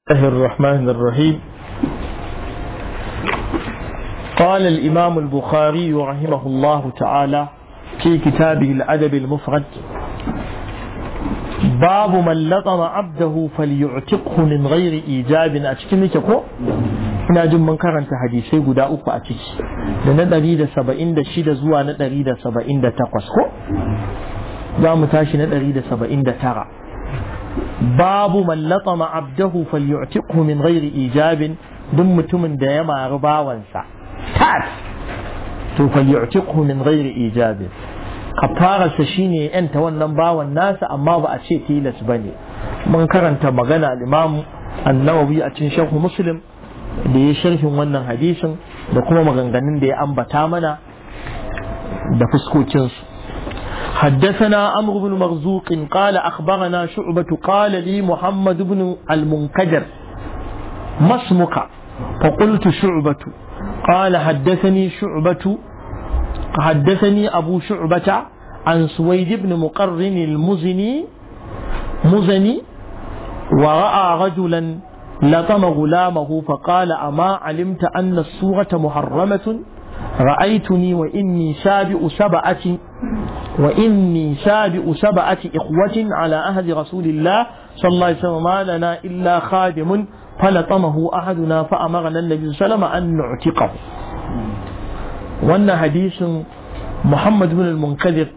الله الرحمن الرحيم قال الإمام البخاري رحمه الله تعالى في كتابه الأدب المفرد باب من لطم عبده فليعتقه من غير إيجاب أتكلم كو ina jin mun karanta hadisai guda uku a ciki da na ɗari da saba'in da shida zuwa na ɗari da saba'in da takwas ko za mu tashi na ɗari da saba'in da tara babu man latama abdahu falyu'tiqhu min ghairi ijabin duk mutumin da ya mari bawansa tat to falyu'tiqhu min ghairi ijabin kafararsa shine yanta wannan bawan nasa amma ba a ce tilas bane mun karanta magana al-imam an-nawawi a cikin sharh muslim da ya sharhin wannan hadisin da kuma maganganun da ya ambata mana da fuskokinsu حدثنا عمرو بن مرزوق قال أخبرنا شعبة قال لي محمد بن المنكدر ما اسمك فقلت شعبة قال حدثني شعبة حدثني أبو شعبة عن سويد بن مقرن المزني مزني ورأى رجلا لطم غلامه فقال أما علمت أن الصورة محرمة رأيتني وإني سابئ سبعة وإني سابئ سبعة إخوة على أهد رسول الله صلى الله عليه وسلم ما لنا إلا خادم فلطمه أحدنا فأمرنا النبي صلى الله عليه وسلم أن نعتقه وأن حديث محمد بن المنكدر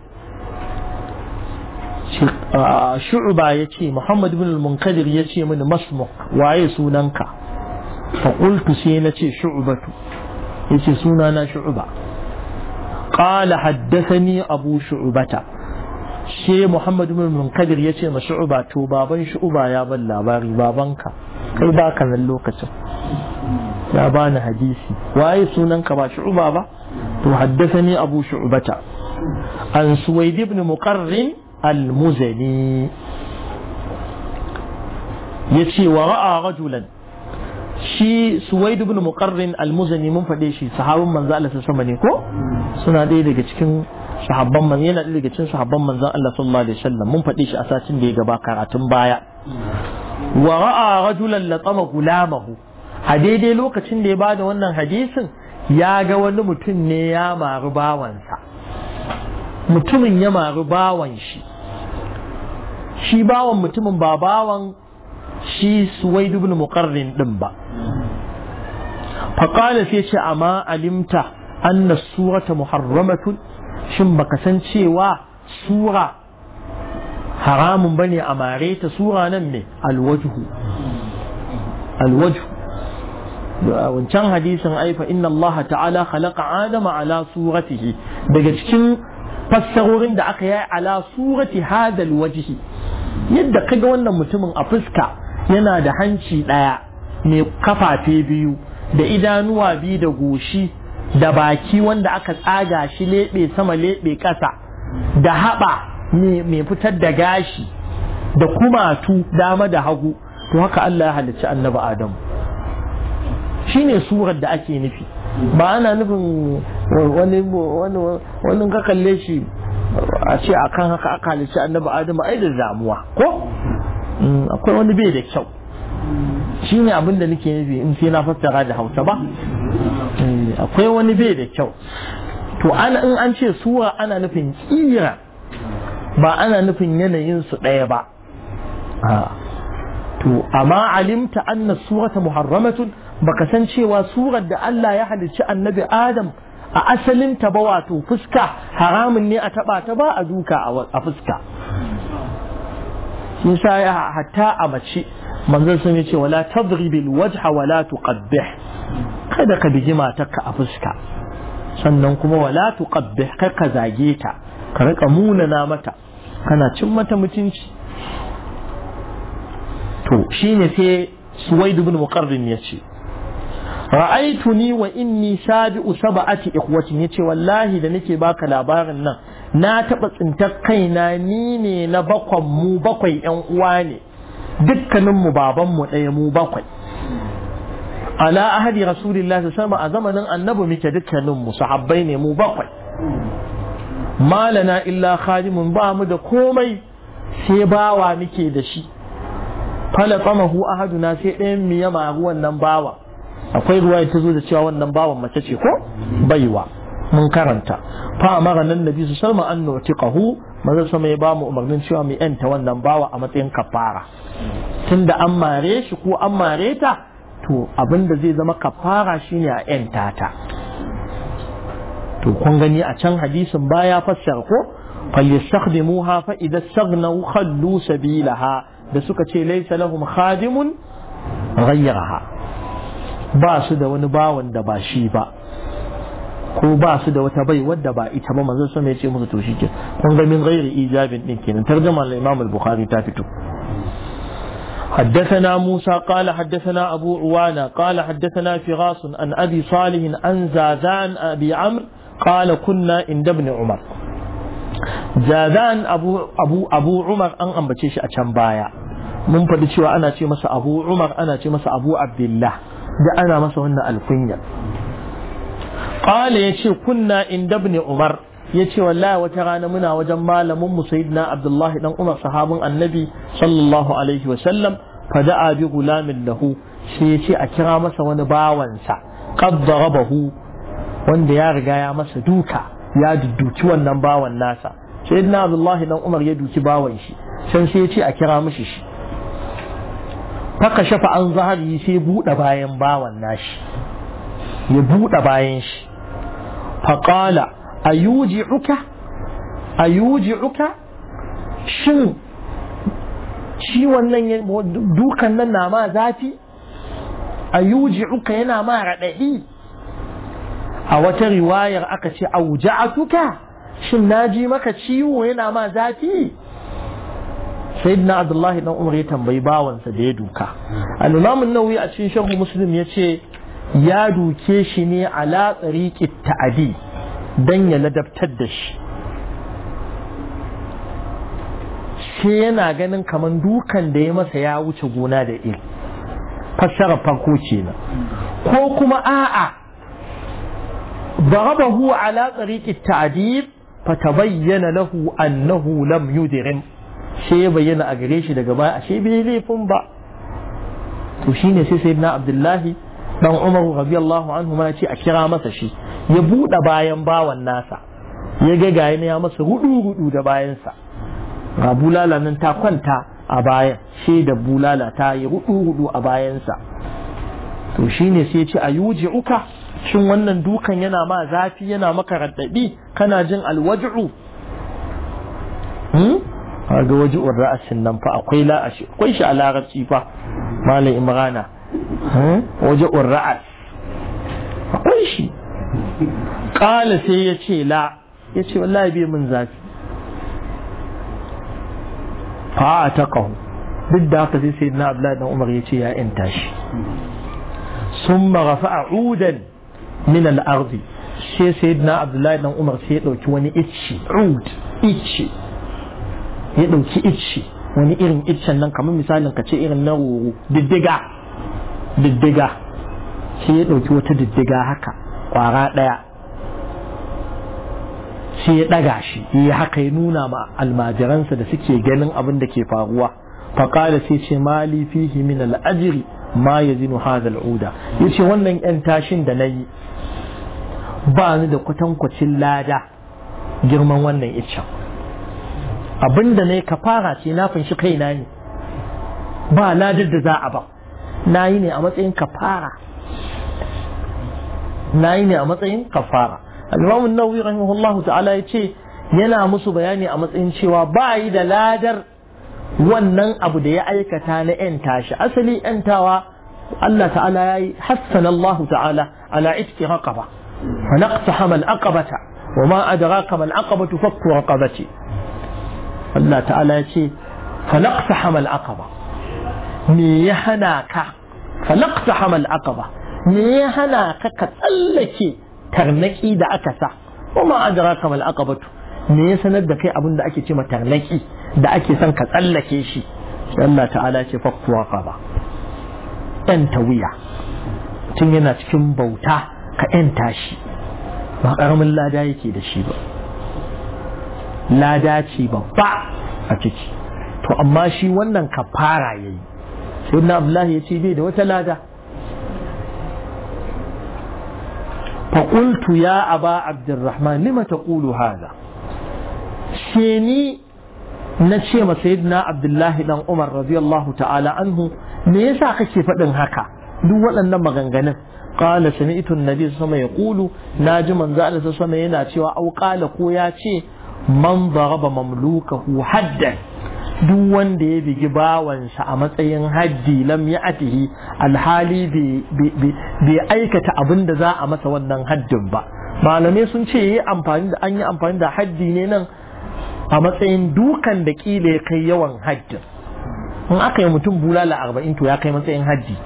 شعبة يتي محمد بن المنكدر يتي من مسمك وعي سوننك فقلت سينتي شعبة yace suna na shu'ba qala haddathani abu shu'bata she muhammad ibn munkadir yace ma shu'ba to baban shu'ba ya ban labari babanka kai baka nan lokacin ya bani hadisi waye sunan ka ba shu'ba ba to haddathani abu shu'bata an suwaid ibn muqarrin al-muzani yace wa ra'a rajulan shi suwaid ibn muqarrin al-muzani mun faɗe shi sahabban manzo Allah sallallahu alaihi ko suna ɗaya daga cikin sahabban manzo yana ɗaya daga cikin sahabban manzo Allah sallallahu alaihi wasallam mun faɗe shi a satin da ya gaba karatun baya wa ra'a rajulan latama gulamahu a daidai lokacin da ya bada wannan hadisin ya ga wani mutum ne ya mari bawansa mutumin ya mari bawan shi shi bawan mutumin ba bawan shi suwaid ibn muqarrin din ba faqala sai ce amma alimta anna surata muharramatun shin baka san cewa sura haramun bane a mare ta sura nan ne alwajhu alwajhu wancan hadisin aifa inna Allah ta'ala khalaqa adama ala suratihi daga cikin fassarorin da aka yi ala surati hadal wajhi yadda kaga wannan mutumin a fuska yana da hanci ɗaya mai kafafe biyu da idanuwa biyu da goshi da baki wanda aka tsaga shi leɓe sama leɓe ƙasa da haɓa mai fitar da gashi da kumatu dama da hagu to haka Allah ya halicci annabi Adamu shine surar da ake nufi ba ana nufin wani wani ka kalle shi a ce akan haka aka halicci annabi Adamu ai da zamuwa ko akwai wani bai da kyau shi ne abin da nake nufi in sai na fassara da hausa ba akwai wani bai da kyau to ana in an ce sura ana nufin kira ba ana nufin yanayin su ɗaya ba to amma alimta anna surata muharramatun baka san cewa surar da Allah ya halicci annabi Adam a asalin ta ba wato fuska haramun ne a taba ta ba a duka a fuska shi sa ya hatta a mace manzon sun ce wala tadribil wajha wala tuqabbih kada ka bigi matarka a fuska sannan kuma wala tuqabbih kar ka zage ta ka rika munana mata kana cin mata mutunci to shine sai suwaid ibn muqarrin yace ra'aituni wa inni sabi'u sab'ati ikhwatin yace wallahi da nake baka labarin nan na taɓa tsintar kaina ni ne na bakwan mu bakwai ‘yan uwa ne dukkaninmu babanmu ɗaya mu bakwai ala ahadi rasulillah su sama a zamanin annabi muke dukkaninmu sahabbai ne mu bakwai malana illa khadimun ba mu da komai sai bawa muke da shi fala tsamahu ahaduna sai ɗayan mu ya maru wannan bawa akwai ruwa ta zo da cewa wannan bawan mace ce ko baiwa mun karanta fa amara nan nabi su salma an nutiqahu manzo sama ya ba mu umarnin cewa mu yanta wannan bawa a matsayin kafara tunda an mare shi ko an mare ta to abin da zai zama kafara shine a yanta ta to kun gani a can hadisin baya fassara ko falyastakhdimuha fa idza staghnaw khallu sabilaha da suka ce laysa lahum khadimun ghayyaraha ba su da wani bawan da ba shi ba ko ba su da wata bai wadda ba ita ba manzon sama ya ce musu to shike kun ga min ghairi ijabin din kenan tarjuma al-Imam al-Bukhari ta fito حدثنا موسى قال حدثنا أبو عوانة قال حدثنا فراس عن أبي صالح عن زازان أبي عمرو قال كنا عند ابن عمر زازان أبو أبو أبو عمر أن أنبتشي أشان بايا mun faɗi cewa ana ce masa abu umar ana ce masa abu abdullah da ana masa wannan alkunya qala yace kunna inda ibn umar yace wallahi wata rana muna wajen malamin mu sayyidina abdullah dan umar sahabin annabi sallallahu alaihi wa sallam fada'a bi gulamin lahu sai yace a kira masa wani bawansa qad darabahu wanda ya riga ya masa duka ya dudduki wannan bawan nasa sayyidina abdullah dan umar ya duki bawan shi can sai yace a kira mishi shi faka shafa an zahari sai buɗe bayan bawan nashi ya buɗe bayan shi faƙala a yuji uka a yuji uka shin ciwon nan dukan nan na ma zafi a yuji uka yana ma raɗaɗi a wata riwayar aka ce a wuja'atuka shin na ji maka ciwo yana ma zafi sayyidina abdullahi dan umar ya tambayi bawansa da ya duka al-imam an-nawawi a cikin sharh muslim yace ya duke shi ne ala tsariqi ta'adi dan ya ladabtar da shi sai yana ganin kaman dukan da ya masa ya wuce gona da iri fassara farko kenan ko kuma a'a ضربه على طريق التعذيب فتبين له أنه لم يدرم sai ya bayyana a gare shi daga baya ashe bai laifin ba to shine sai sayyidina abdullahi dan umar radiyallahu anhu ma ce a kira masa shi ya bude bayan bawan nasa ya ga gaya ya masa rudu rudu da bayansa ga bulala nan ta kwanta a bayan shi da bulala ta yi rudu rudu a bayansa to shine sai ya ce a yuji uka shin wannan dukan yana ma zafi yana maka raddabi kana jin alwaj'u ga waji'ur ra'asin nan fa akwai la'ashi akwai shi a larabci fa malam imrana waji'ur ra'as akwai shi kala sai ya ce la ya ce wallahi bai min zafi fa a ta kahu duk da haka sai sai na abdullahi dan umar ya ce ya yanta shi sun marafa a udan min al'ardi sai sai na abdullahi dan umar sai ya ɗauki wani icci ud icci ya ɗauki icce wani irin iccen nan kamar misalin ka ce irin na roro diddiga diddiga sai ya ɗauki wata diddiga haka ƙwara ɗaya sai ya ɗaga shi ya haka ya nuna ma almajiransa da suke ganin abin da ke faruwa faƙala sai ce mali fihi min al'ajiri ma ya zinu hadha al'uda ya ce wannan ‘yan tashin da na yi ba ni da kwatankwacin lada girman wannan iccen abinda ne ka fara ce na fanshi kaina ne ba ladar da za a ba na yi ne a matsayin kafara na yi ne a matsayin kafara al-imam an-nawawi rahimahullah ta'ala ya ce yana musu bayani a matsayin cewa ba yi da ladar wannan abu da ya aikata na yan tashi asali yantawa Allah ta'ala ya yi hassana Allah ta'ala ala itki raqaba fa naqtahama al-aqabata wa ma adraka ma al-aqabatu fakku raqabati Allah ta'ala ya ce falaqta hamal aqaba me ya hana ka falaqta hamal aqaba me ya hana ka ka tsallake tarnaki da aka sa kuma adraka mal aqabatu me ya sanar da kai abin da ake ce ma tarnaki da ake son ka tsallake shi sai Allah ta'ala ce fakku aqaba yan tawiya tun yana cikin bauta ka yanta shi ba karamin lada yake da shi ba lada ce babba a ciki to amma shi wannan kafara ya yi sai na abdullahi ya ce bai da wata lada فقلت يا أبا عبد الرحمن لما تقول هذا شيني نشيم سيدنا عبد الله بن عمر رضي الله تعالى عنه ليس كشي فدن هكا duk waɗannan maganganun qala sami'tu an-nabi sallallahu alaihi yaqulu naji manzo Allah sallallahu alaihi yana cewa au qala ko ya ce man daraba mamlukahu haddan duk wanda ya bigi bawansa a matsayin haddi lam ya'tihi alhali bai aikata abin da za a masa wannan haddin ba malamai sun ce yi amfani da an yi amfani da haddi ne nan a matsayin dukan da kila ya kai yawan haddin in aka yi mutum bulala arba'in to ya kai matsayin haddi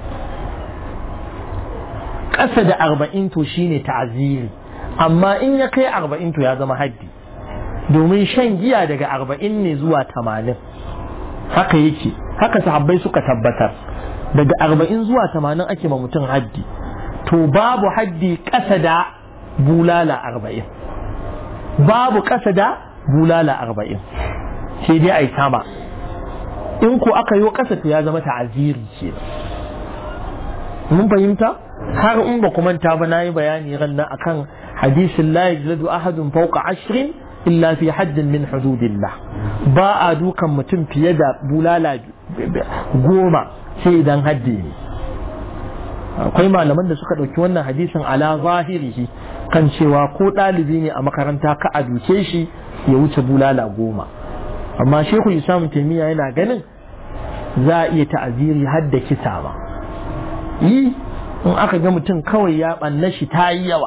ƙasa da arba'in to shine ta'aziri amma in ya kai arba'in to ya zama haddi domin shan giya daga arba'in ne zuwa tamanin haka yake haka sahabbai suka tabbatar daga arba'in zuwa tamanin ake ma mutum haddi to babu haddi ƙasa da bulala arba'in babu ƙasa da bulala arba'in sai dai a yi sama in ko aka yi ƙasa to ya zama ta'aziri ce mun fahimta har in ba kuma ta ba na yi bayani ran nan akan hadisin la yajladu ahadun fawqa ashrin illa fi haddin min hududillah ba a dukan mutum fiye da bulala goma sai idan haddi ne akwai malaman da suka ɗauki wannan hadisin ala zahirihi kan cewa ko ɗalibi ne a makaranta ka a duke shi ya wuce bulala goma amma shehu isam taimiyya yana ganin za a iya ta'aziri har da kisa ba yi in aka ga mutum kawai ya ɓanna shi ta yi yawa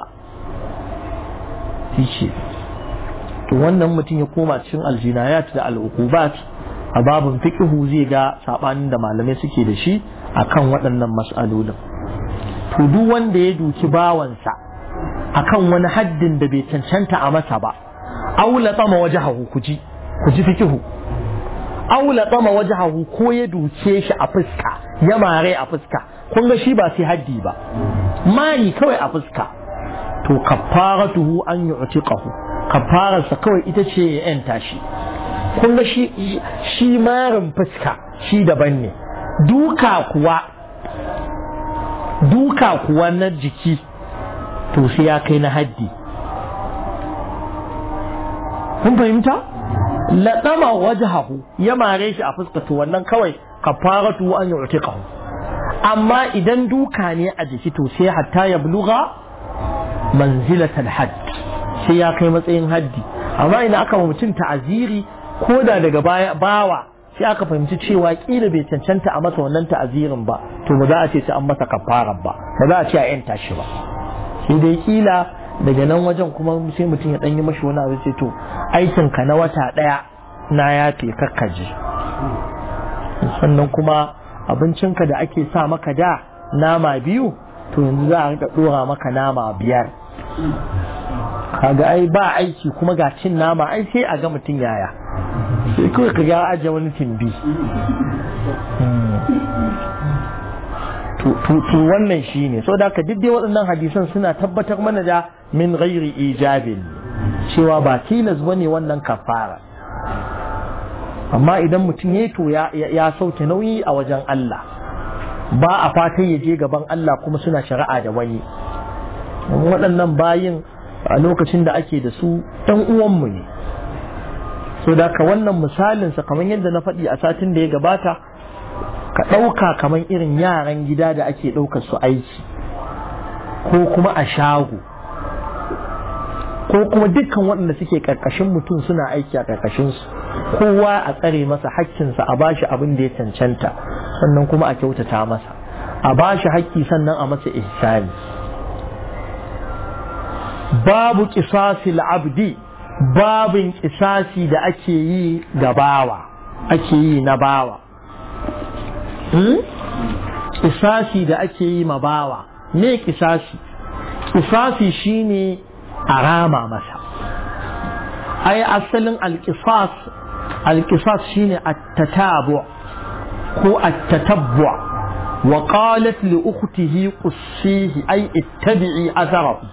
shi to wannan mutum ya koma cikin aljinayat da al'uqubat a babin fiqhu zai ga sabanin da malamai suke da shi akan waɗannan mas'alolin to duk wanda ya duki bawansa akan wani haddin da bai cancanta a masa ba aula tsama wajahahu kuji kuji fiqhu aula tsama wajahahu ko ya duke shi a fuska ya mare a fuska kun ga shi ba sai haddi ba mari kawai a fuska to kaffaratuhu an yu'tiqahu kafararsa kawai ita ce ya yanta shi kun ga shi shi marin fuska shi daban ne duka kuwa duka kuwa na jiki to sai ya kai na haddi kun fahimta laɗama wajahahu ya mare shi a fuska to wannan kawai kafaratu an yu'tiqahu amma idan duka ne a jiki to sai hatta ya buluga manzilatal hadd sai ya kai matsayin haddi amma ina aka mutum ta'aziri ko da daga baya bawa sai aka fahimci cewa kila bai cancanta a masa wannan ta'azirin ba to ba za a ce sai an masa kafaran ba ba za a ce a yanta shi ba sai dai kila daga nan wajen kuma sai mutum ya yi mashi wani abu sai to aikin ka na wata daya na yafe kakkaji sannan kuma abincinka da ake sa maka da nama biyu to yanzu za a rika dora maka nama biyar kaga ai ba aiki kuma ga cin nama ai sai a ga mutum yaya sai kawai ka ga aje wani timbi to wannan shi ne so da ka dai waɗannan hadisan suna tabbatar mana da min ghairi ijabin cewa ba tilas bane wannan kafara amma idan mutum ya to ya sauke nauyi a wajen Allah ba a fatan ya je gaban Allah kuma suna shari'a da wani waɗannan bayin a lokacin da ake da su ɗan uwanmu ne so da ka wannan misalinsa kamar yadda na faɗi a satin da ya gabata ka ɗauka kamar irin yaran gida da ake ɗaukar su aiki ko kuma a shago ko kuma dukkan waɗanda suke ƙarƙashin mutum suna aiki a ƙarƙashinsu kowa a tsare masa hakkinsa a bashi abin da ya cancanta sannan kuma a kyautata masa a bashi hakki sannan a masa ihsani babu ƙisasil abdi babin ƙisasi da ake yi ga bawa ake yi na bawa ƙisasi da ake yi ma bawa me ƙisasi ƙisasi shine a rama masa ai asalin alƙisas alƙisas shine at-tatabu ko at-tatabbu wa qalat li ukhtihi qussihi ai ittabi'i atharahu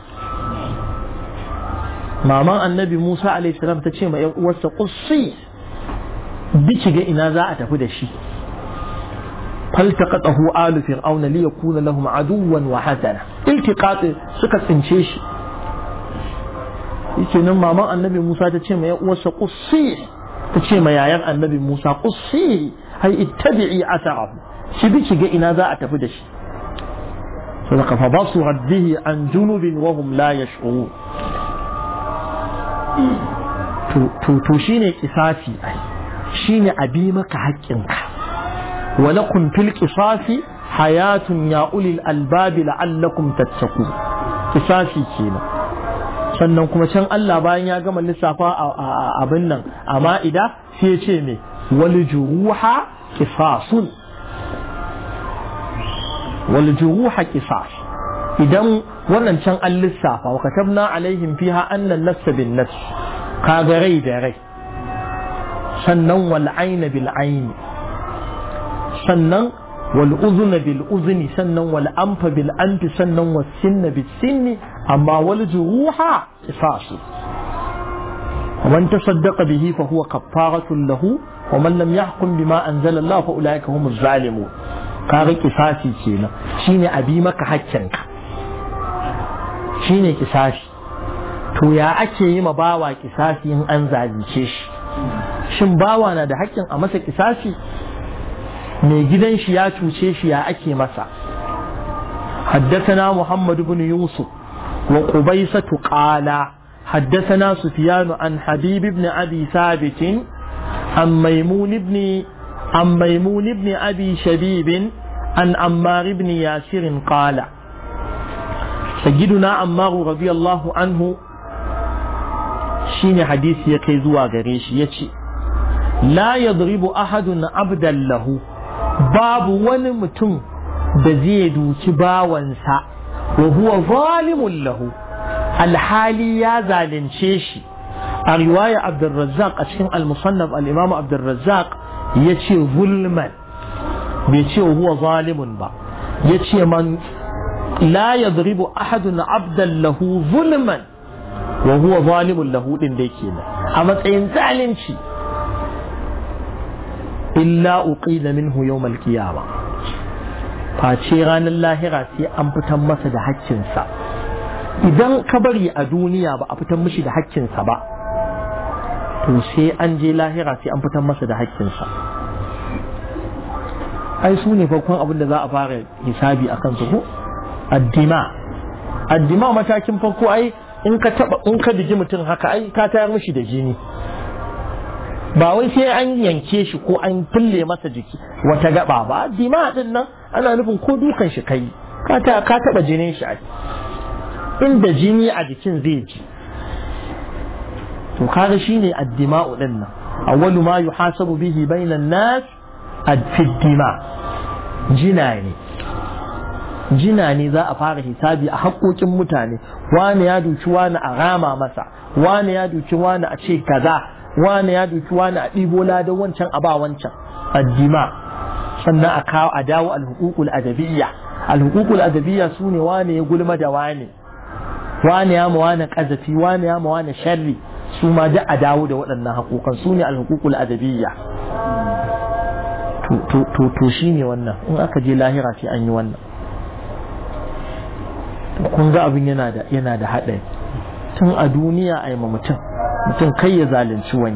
maman annabi Musa alaihi salam ta ce ma ‘yan uwarsa ƙussi biki ga ina za a tafi da shi فالتقطه آل فرعون ليكون لهم عدوا وحسنا التقاط suka tsince shi yake nan maman annabi Musa ta ce ma ya uwarsa qussi ta ce ma yayan annabi Musa qussi hay ittabi'i atarahu shi bi ki ga ina za a tafi da shi sadaka fa basu raddihi an junubin wa hum la yash'urun to to shine kisasi ai shine abi maka haƙƙinka ولكم في القصاص حياة يا أولي الألباب لعلكم تتقون قصاصي كينا sannan kuma can Allah bayan ya gama lissafa a abin nan a ma'ida sai ya ce me wal juruha qisasun wal juruha qisas idan wannan can an lissafa wa katabna alaihim fiha annan nafs bin nafs kaga rai da rai sannan wal aina bil aini sannan wal uzuna bil uzni sannan wal anfa bil anfi sannan was sinna bis sinni amma wal juruha qisasu ومن تصدق به فهو كفارة له ومن لم يحكم بما أنزل الله فأولئك هم الظالمون kaga kisasi kenan shine abi maka hakkinka shine kisasi to ya ake yi ma bawa kisasi in an zalunce shi shin bawa na da hakkin a masa kisasi mai gidan shi ya cuce shi ya ake masa حدثنا محمد بن يوسف وقبيصة قال حدثنا سفيان عن حبيب بن أبي ثابت عن ميمون بن عن ميمون بن أبي شبيب عن عمار بن ياسر قال سيدنا عمار رضي الله عنه شين حديث يكيزوا غريش يتي لا يضرب أحد عبدا له باب ونمتم بزيد كباوانسا وهو ظالم له الحالي يا زالن شيشي رواية عبد الرزاق أشكن المصنف الإمام عبد الرزاق يتي ظلما بيتي وهو ظالم با يتي من لا يضرب أحد عبدا له ظلما وهو ظالم له دين ديكينا أما تين زالن شي إلا أقيل منه يوم القيامة face ranar lahira sai an fitan masa da haƙƙinsa idan ka bari a duniya ba a fitan mishi da haƙƙinsa ba to sai an je lahira sai an fitan masa da haƙƙinsa ai su ne farkon abin da za a fara hisabi a kansu ko addima addima matakin farko ai in ka taba in ka bigi mutum haka ai ka tayar mishi da jini ba wai sai an yanke shi ko an fille masa jiki wata gaba ba addima din nan ana nufin ko dukan shi kai ka ta ka taba jinin shi ai inda jini a jikin zai ji to kaga shine addima'u din nan awwalu ma yuhasabu bihi bainan nas ad-dima jina ne jina ne za a fara hisabi a haƙoƙin mutane wani ya duki wani a rama masa wani ya duki wani a ce kaza wani ya duki wani a ɗibo ladan wancan a ba wancan addima sannan a kawo a dawo alhukukul adabiyya alhukukul adabiyya su ne wani ya gulma da wani wani ya ma wani kazafi wani ya ma wani sharri su ma duk a dawo da waɗannan haƙoƙan su ne alhukukul adabiyya to shi ne wannan in aka je lahira sai an yi wannan kun ga abin yana da yana da haɗari tun a duniya a yi ma mutum mutum kai ya zalunci wani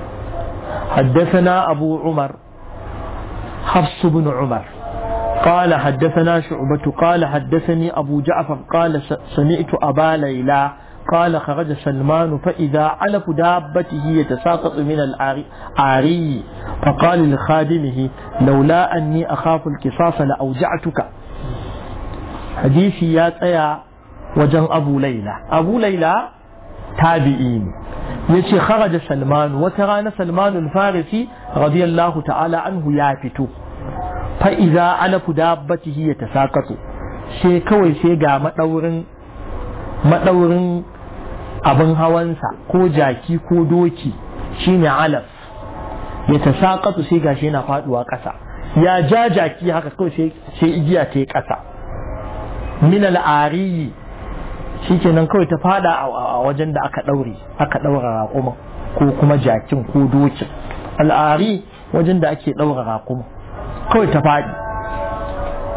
حدثنا أبو عمر حفص بن عمر قال حدثنا شعبة قال حدثني أبو جعفر قال سمعت أبا ليلى قال خرج سلمان فإذا علف دابته يتساقط من العاري فقال لخادمه لولا أني أخاف القصاص لأوجعتك حديثي يا تيا وجن أبو ليلى أبو ليلى تابعين يشي خرج سلمان وتران سلمان الفارسي رضي الله تعالى عنه يافتو فإذا علف دابته يتساقط sai kawai sai ga maɗaurin maɗaurin abin hawansa ko jaki ko doki shine alaf ya ta saƙatu sai gashi yana faɗuwa ƙasa ya ja jaki haka kawai sai igiya ta yi ƙasa min al'ariyi shi kenan kawai ta faɗa a wajen da aka ɗaure aka ɗaura raƙuma ko kuma jakin ko dokin al'ari wajen da ake ɗaura raƙuma kawai ta faɗi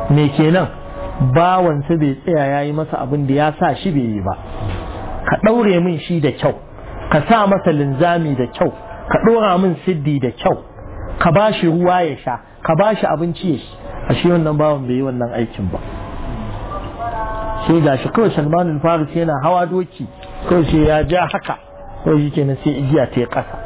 me kenan bawansa bai tsaya ya yi masa abin da ya sa shi bai yi ba ka ɗaure min shi da kyau ka sa masa linzami da kyau ka ɗora min siddi da kyau ka ba shi ruwa ya sha ka ba shi abinci ya shi a shi wannan bawan bai yi wannan aikin ba sai ga shi kawai salman faris yana hawa doki kawai sai ya ja haka kawai shi kenan sai igiya ta yi ƙasa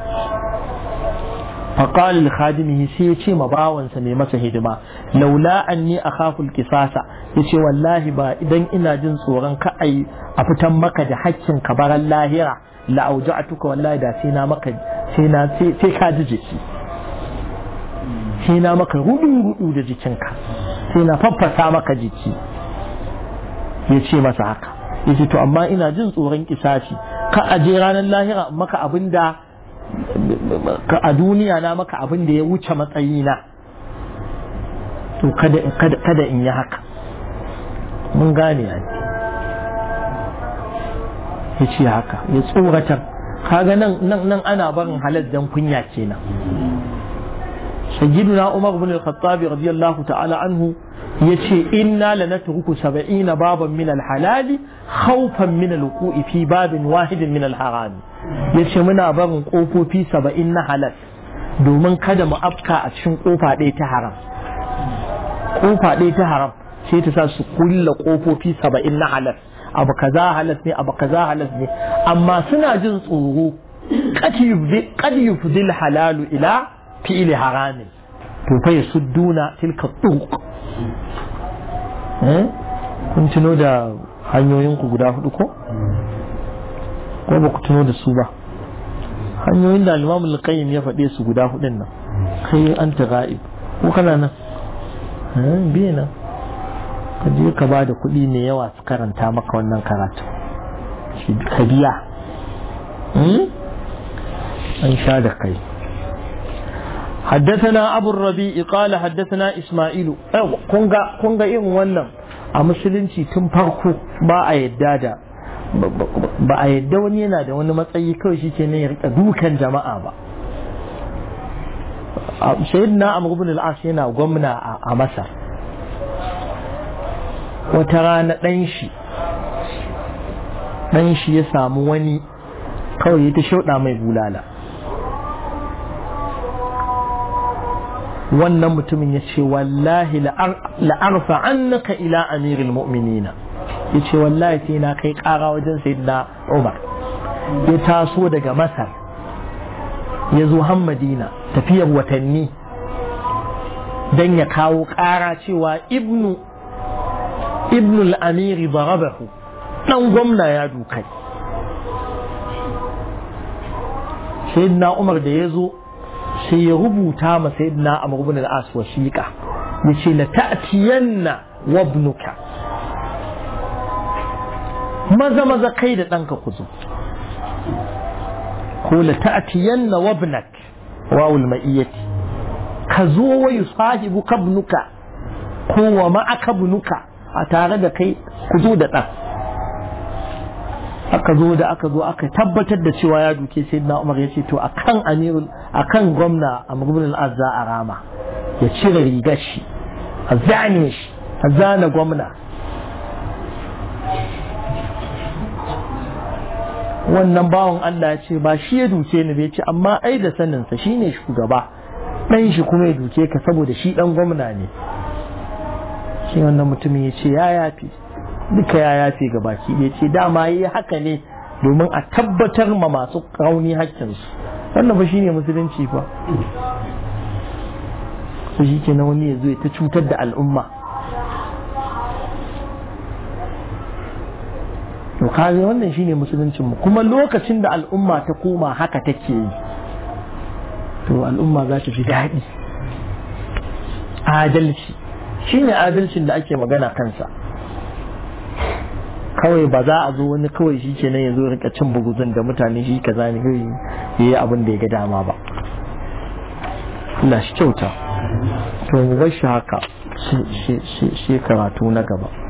فقال لخادمه سيتي مباونسا mai masa hidima laula anni akhafu alqisasa yace wallahi ba idan ina jin tsoron ka ai a fitan maka da hakkin ka baran lahira la auja'tuka wallahi da sai na maka sai na sai ka ji jiki sai na maka rudu rudu da jikinka sai na faffasa maka jiki yace masa haka yace to amma ina jin tsoron kisasi ka aje ranar lahira maka abinda a duniya na maka abin da ya wuce matsayina to kada in yi haka mun gane ya ya ce haka ya tsoratar kaga nan nan ana barin halal dan kunya kenan sayyiduna umar bin al-khattab radiyallahu ta'ala anhu yace inna lanatruku 70 baban min al-halal khawfan min al-wuqu'i fi babin wahidin min al-haram yace muna barin kofofi 70 na halal domin kada mu afka a cikin kofa ɗaya ta haram kofa ɗaya ta haram sai ta sa su kulla kofofi 70 na halal abu kaza halal ne abu kaza halal ne amma suna jin tsoro qad yufdil halalu ila fi'li haramin to fa yasudduna tilka tuq kun tuno da hanyoyinku guda hudu ko? ko ba ku tuno da su ba hanyoyin da alimamu al ya faɗe su guda hudun nan kai an ta ga'ib ko kana nan biye nan ka je ka ba da kuɗi mai yawa su karanta maka wannan karatu ka biya an sha da kai حدثنا أبو الربيع قال حدثنا إسماعيل كونغا كونغا إيه wannan a musulunci tun farko ba a yadda da ba a yadda wani yana da wani matsayi kawai shi ke ya rika dukan jama'a ba sayyidina amr ibn al-as yana gwamna a masar wata rana dan shi dan shi ya samu wani kawai ya ta shauɗa mai bulala wannan mutumin ya ce wallahi la'arfa annaka ila amiril mu'minina ya ce wallahi sai na kai kara wajen sayyidina umar ya taso daga masar ya zo hammadina tafiyar watanni don ya kawo kara cewa ibnu ibnu al'amiri barabahu dan gwamna ya dukai sayyidina umar da ya zo sai ya rubuta ma sayyidina Amr ibn al-As wasiqa yace la ta'tiyanna wa ibnuka maza maza kai da danka ku zo ko la ta'tiyanna wa ibnak wawul ma'iyyati ka zo wa yusahibu kabnuka ko wa ma'aka ibnuka a tare da kai ku zo da dan aka zo da aka zo aka tabbatar da cewa ya duke sai na umar ya ce to akan amirul akan gwamna a ibn al-azza a rama ya cire rigar shi a zane shi a zana gwamna wannan bawan Allah ya ce ba shi ya duke ni bai ce amma ai da saninsa shine shugaba dan shi kuma ya duke ka saboda shi dan gwamna ne shi wannan mutumin ya ce ya yafi duka ya yafe ga baki ɗaya ce dama yi haka ne domin a tabbatar ma masu rauni hakkinsu wannan ba shine musulunci ba su shi ke na wani ya zo ya ta cutar da al'umma to kare wannan shine musuluncin mu kuma lokacin da al'umma ta koma haka take yi to al'umma za ta fi daɗi adalci shine adalcin da ake magana kansa kawai ba za a zo wani kawai shi ke nan ya zo rika cin buguzun da mutane shi kaza ne kawai ya yi abin da ya ga dama ba Allah shi kyauta to mu bar shi haka shi karatu na gaba